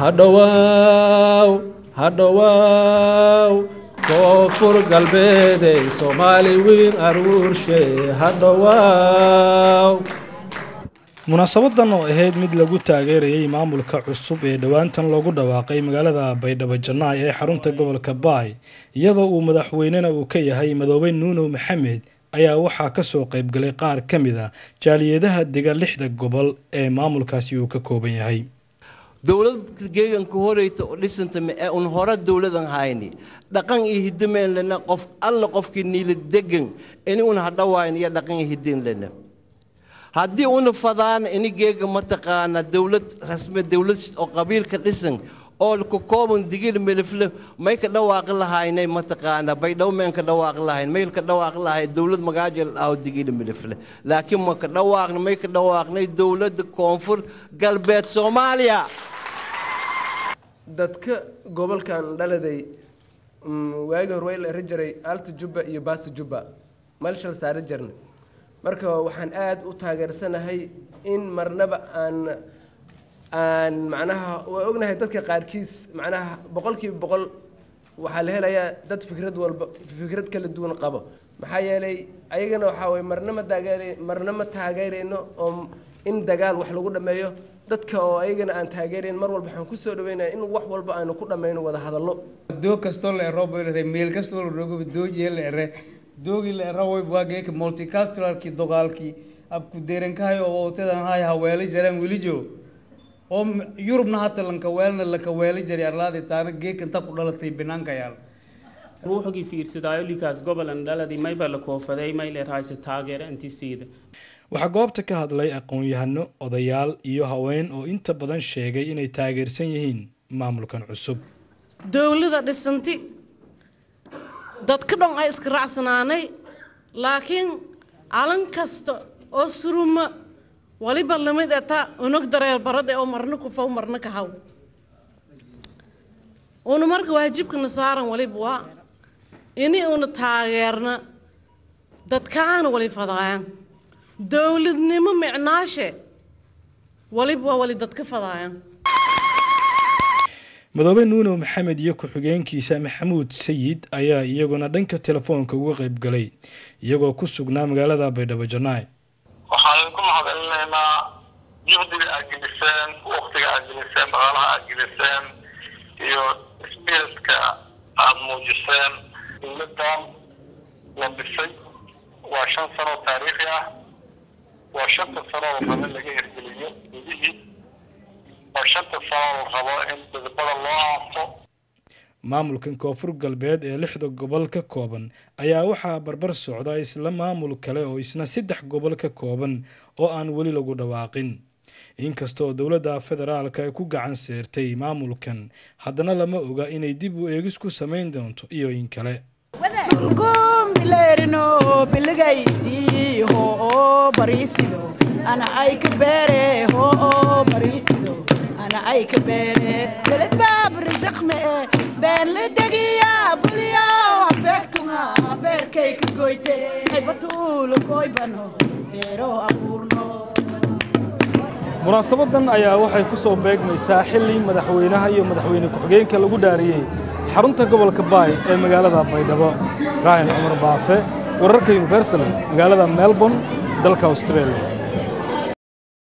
hadhowaaw hadhowaaw koonfur galbeedey soomaali wiin aruurshe hadhowaaw munaasabadan oo ahayd mid lagu taageerayay maamulka cusub ee dhowaantan loogu dhawaaqay magaalada baydhabo jannaay ee xarunta gobolka baay iyadoo uu madaxweynena uu ka yahay madoobe nuunow maxamed ayaa waxaa kasoo qaybgalay qaar ka mid a jaaliyadaha dega lixda gobol ee maamulkaasi uu ka kooban yahay dowlad geeganka horeyta oo dhisanta ee un hore dowladan hayni dhaqan iyo hidameen lena qof alla qofkii niila degan ini un hadhawayn iyo dhaqan iyo hidin lena haddii una fadaana ini geega mataqaana dowlad rasmi dowlad oo qabiilka dhisan oo ka kooban digil milifle may ka dhawaaqi lahaynay mataqaana baydhabo meen ka dhawaaqi lahayn mayl ka dhawaaqi lahay dowlad magaajal aho digil milifle laakiin ma ka dhawaaqna may ka dhawaaqnay dowladda koonfur galbeed soomaaliya dadka gobolkan dhaladay waagii hore way la eri jiray alta jubba iyo baasa jubba malshal saari jirnay marka waxaan aada u taageersanahay in marnaba aan aan macnaha waa ognahay dadka qaarkiis macnaha boqolkiiba boqol waxaa la helayaa dad fikrad walba fikrad kala duwan qabo maxaa yeelay ayagana waxaa waye marna ma taageer marna ma taageerayno oo in dagaal wax lagu dhameeyo dadka oo ayagana aan taageerayn mar walba waxaan kusoo dhaweynaya in wax walba aanu ku dhammayno wada hadallo doog kastoo la ero boylare meel kastoo la rogo doojee la ere doogii la ero way waageeka multiculturalkii dogaalkii abku deerankahay oo wawtadan hay haweeli jareen welijo oo yurubna hata lanka weelna lanka weeli jari arlaadi taana geeka inta ku dhalatay banaanka yaal ruuxgii fiirsadaayo likaas gobolan dhaladii mayba la koofaday may leerhayse taageera intisiida waxaa goobta ka hadlay aqoon-yahano odayaal iyo haween oo inta badan sheegay inay taageersan yihiin maamulkan cusub dowlada dhisanti dadka dhan ay iska raacsanaanay laakiin calan kasta oo suruma waliba lamid eta unug dareer barade oo marna kufaw marna ka haw una marka waajibkana saaran waliba waa ini una taageerna dadkaana wali fadaayan dowladnimo micnaashe waliba waa wali dadka fadaayan madoobe nuunow maxamed iyo ku-xigeenkiisa maxamuud sayid ayaa iyaguna dhanka telefoonka uga qayb galay iyagoo ku sugnaa magaalada baydhabo jannaay waxaan idinku mahadcelinaynaa juhdiga aad geliseen waktiga aad geliseen dhaqaalaha aad geliseen iyo spiritka aad muujiseen dowladdan la dhisay waa shan sano taariikhi ah waa shanta sano oo rabo in laga hirgeliyo gudihii waa shanta sano la rabo in dadbada loo aaso maamulkan koonfur galbeed ee lixda gobol ka kooban ayaa waxaa barbar socda isla maamul kale oo isna saddex gobol ka kooban oo aan weli lagu dhawaaqin inkastoo dowladda federaalka ay ku gacan seertay maamulkan haddana lama oga inay dib u eegis ku samayn doonto iyo in kale ana ay ka beere hoo bariisido ana ay ka beere beled baab risaq me e been la degiya buliyo afeegtunga beerkay ka goyte haybatuulo koybano beero abuurno munaasabadan ayaa waxay ku soo beegmaysaa xilli madaxweynaha iyo madaxweyne ku-xigeenka lagu dhaariyey xarunta gobolka baay ee magaalada baydhabo raahin cumar baafe wararka universal magaalada melbourne dalka australia